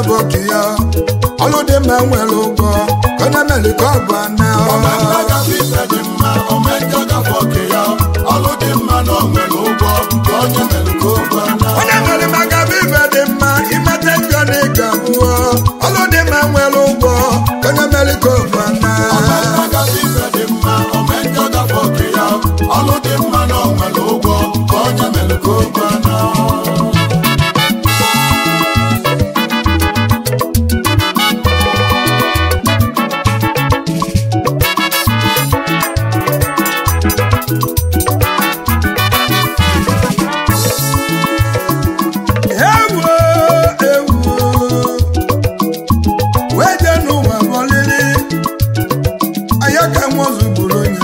gafe oke ya ọlụ dị mma nwere ụgwọ ka onye mere ka ọ bụ ana Omemma gafe ife dị mma, omenjọ gafe oke ya. Ọlụ dị mma na o nwere ụgwọ, nke onye mere ka o gwa na. onye mere maka bụ ibe dị mma imete njọ na ịga abụọ ọlụ dị mma nwere ụgwọ ka onye mere ka ọ bụ ana Omemma gafe ife dị mma, omenjọ gafe oke ya. Ọlụ dị mma na o nwere ụgwọ, nke onye mere ka o gwa na. ewu ewu wee jee n'ụwa bọlili anya ka nwozu bụrụ onye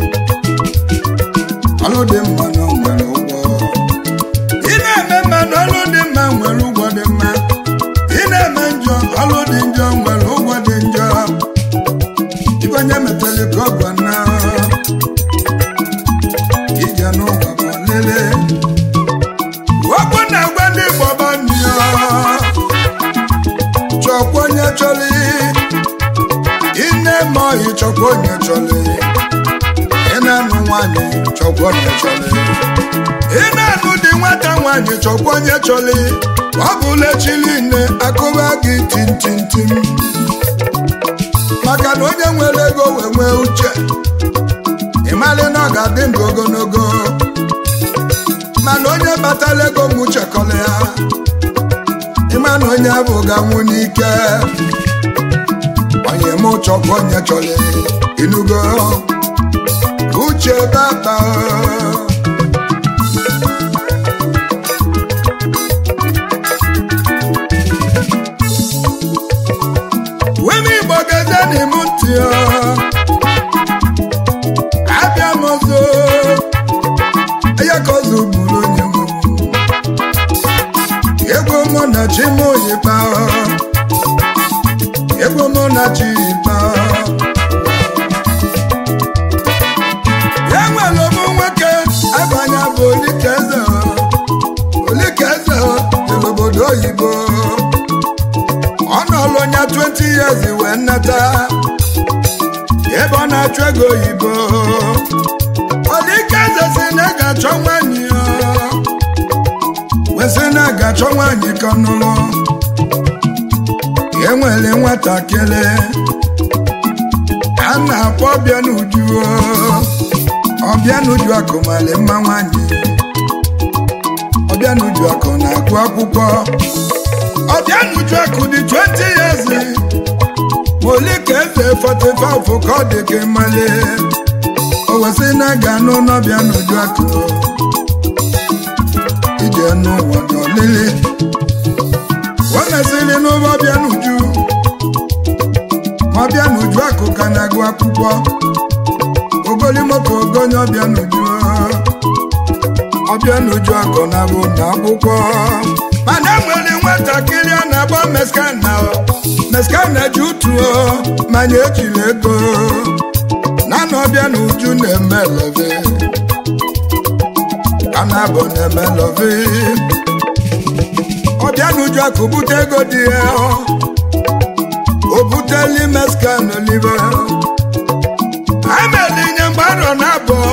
ọlụ dị mma na o nwere ụgwọ ị na-eme mma na ọlụ dị mma nwere ụgwọ dị mma ị na-eme njọ ọlụ dị njọ nwere ụgwọ dị njọ ibe onye metali ka ọ bụ na ije n'ụwa bọlili okwu na-agwa ndị Igbo gbani chọkwa onye chọrọ ine ma ọhị chọkwa onye chọrọ ị na-anụ nwanyị chọkwa onye chọrọ ị na-anụ dị nwata nwanyị chọkwa onye chọrọ ọ bụla echili nne akụba gị tintintim maka na onye nwere ego wee nwee uche ịmalị na ọ ga-adị ndụ ogologo mana onye batala ego m chekọrọ ya ịma na onye abụ ga-anwụ n'ike onye m chọkwa onye chọrọ inugo uche baba weme igbo gaze n'ime ntị ya abịa m ọzọ ya ka ọzọ bụrụ onye nwe ego mụ na chi m oyiba ego mụ na chi yiba ya nwere ụmụ nwoke abanye bụ olikeze olikeze dị n'obodo oyibo ọ nọlụ onye 20 years wee nnata ebe ọ na-achụ ego oyibo Olikeze si na ị ga-achọ nwanyị ya wesị na ị ga-achọ nwanyị ka ọ nụrụ enwere nwatakịrị a na-akpọ ọbịa n'uju ọbịa n'uju akụ mali mma nwanyị ọbịa n'uju akụ na-agụ akwụkwọ ọbịa n'uju akụ dị 20 years ma Olikeze 45 ka ọ dị ka mali o wesị na ga anụ n'ọbịa n'uju akụ ije n'ụwa n'olili o mesịrị n'ụwa ọbịa n'uju ma ọbịa n'uju akụ ka na-agụ akwụkwọ ogolimoka ogonye ọbịa n'uju ọbịa n'uju akụ na-abụ na akwụkwọ mana enwere nwatakịrị a na-agba meskana meskana ji utuo manya ejiri ego na na ọbịa na uju na-eme love a na-abụ na-eme love ọbịa na uju akụ bute ego dị ya o buteli meskan olive ameli nye mgbe arọ na abụọ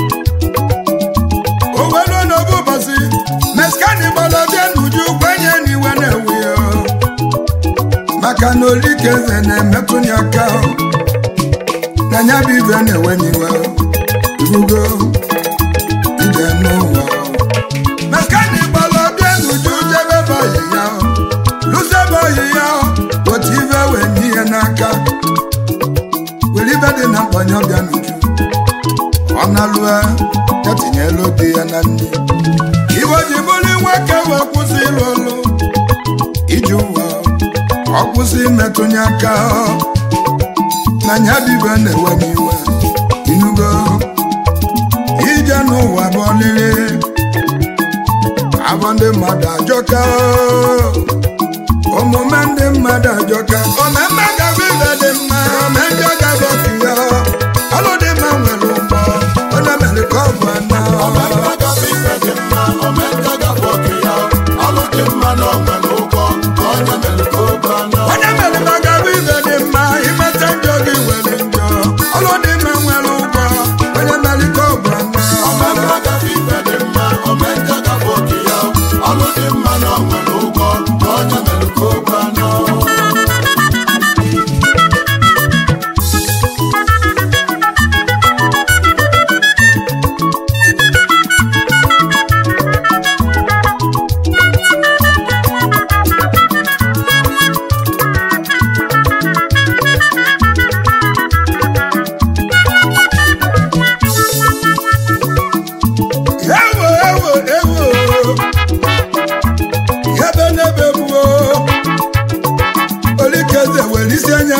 o were n'obu ụbọchị meskan gbara ọbịa na uju kwenye n'iwe na-ewe ya maka na olikeze na-emetụ ya aka na nya bụ ibe na-ewe n'iwe irugo ije n'ụwa mekani gbara ọbịa n'uju jebe bọyị ya lụzebe oyi ya otu ibe wee nye ihe n'aka were ibe dị na mkpanye ọbịa n'uju ọ na-alụa ya tinyelu di ya na nne iwe ji bụrụ nwoke wee kwụsị ịlụ ọlụ iji ụwa ọ kwụsị imetụnye aka na nya bibe na-ewe n'iwe inugo ije n'ụwa bụ ọlịlị abụ ndị mmadụ ajọka omume ndị mmadụ ajọka omemme gaba ibe dị mma ome ndị gaba otu ya ọlụ dị mma nwere ụgbọ onye mere ka ọ bụ ana Omemma gafe ife dị mma, omenjọ gafe oke ya. Ọlụ dị mma na o nwere ụgwọ, nke onye mere ka o gwa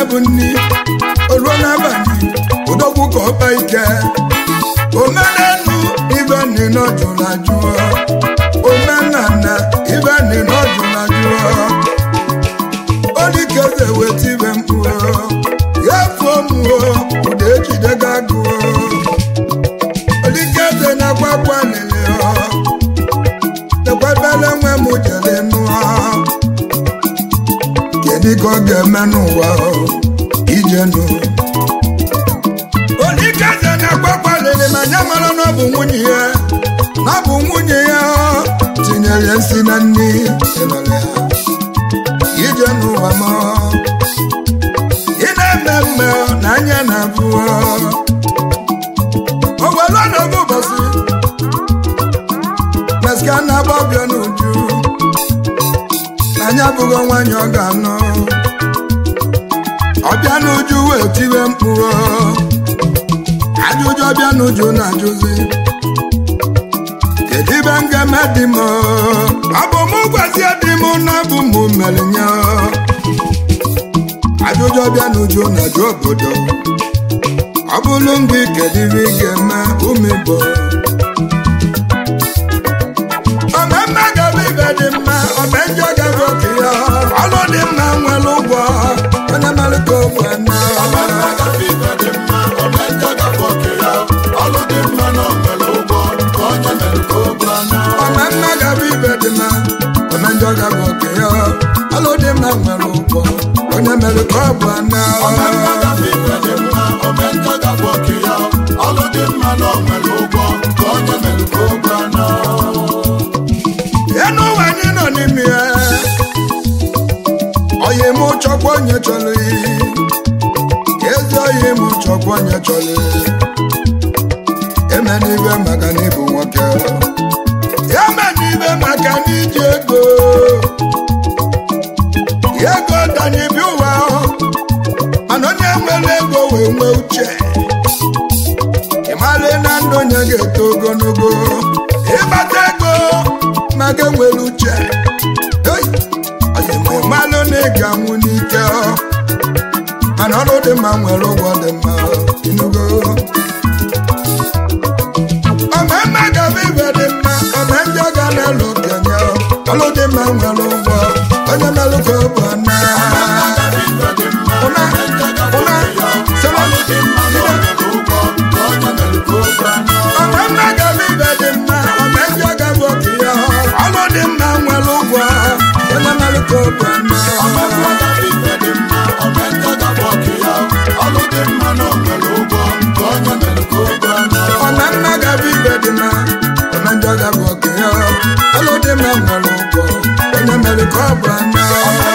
bụ nni oruo n'abalị odogwu ka ọba ike omenenu ibe nni n'ọjụla jụọ omenana ibe nni n'ọjụla jụọ olikeze weta ibe mkpụọ ya fuo mụọ ụda ejide gị agụọ olikeze na-akwa akwa lele ekwebele nwe m jere nụọ kedu ka ọ ga-eme n'ụwa ije nụ olikeze na-akwa lele ma ya mara na ọ bụ nwunye ya na ọ bụ nwunye ya tinyere nsị na nri ịnọrọ ya ije n'ụwa m ị na-eme mme na anya na-abụ o were ọnọdụ ụbọchị meska na-agba ọbịa n'uju na anya abụghị nwaanyị ọ ga-anọ ọbịa n'uju wee tiwe mkpụrụ ajụjụ ọbịa n'uju na-ajụzi kedu ibe m ga-eme dị m ọ bụ mụ gwazie dị m na bụ mụ mere nye ajụjụ ọbịa n'uju na-ajụ obodo ọ bụrụ ndị kedu ibe ị ga-eme ụmụ igbo omemme gaba ibe dị mma omenjọ gaba oke ya ọlụ dị mma nwere ụgwọ onye mere ka ogbe na Omemme gafe ibe dị mma, omenjọ gafe oke ya. Ọlụ dị mma na o nwere ụgwọ, ka onye mere ka o gwa na. omemme gaba ibe dị mma omenjọ gaba oke ya ọlụ dị mma nwere ụgwọ onye mere ka ọ bụ na Omemme gafe ibe dị mma, omenjọ gafe oke ya. Ọlụ dị mma na o nwere ụgwọ, ka onye mere ka o gwa na. ya n'ụwa anyị nọ n'ime ya oyi m chọkwa onye chọrọ iyi ezi oyi m chọkwa onye chọrọ iyi eme n'ibe maka na ịbụ nwoke ya me n'ibe maka na iji ego ego danye bi ụwa mana onye nwere ego wee nwee uche ịmara na ndụ onye ga-eto ogologo ịgbata ego ma ga nwere uche Hey! Oyi ma ịmalụ na ị ga-anwụ n'ike ọ. mana ọrụ dị mma nwere ụgwọ dị mma inugo omemme gaba ibe dị mma ome ndị ọ ga na-alụ okenye ọ. ọrụ dị mma nwere ụgwọ onye melụ ka ọ bụ na Gafe ibe dị mma, ụna omenjọ gafe ụna oke ya. sọrọ Ọlụ dị mma na o nwere ụgwọ, ka onye mere ka o gwa na. omemme gaba ibe dị mma ome ndị ọ ga-bụ oke ya ọrụ dị mma nwere ụgwọ onye melụ ka ọ bụ na Omemme gafe ibe dị mma, omenjọ gafe oke ya. Ọlụ dị mma na o nwere ụgwọ, ka onye mere ka o gwa na. ọma mma gaba ibe dị mma ọma njọ gaba oke ya ọlụ dị mma nwere ụgwọ onye mere ka ọ bụ ana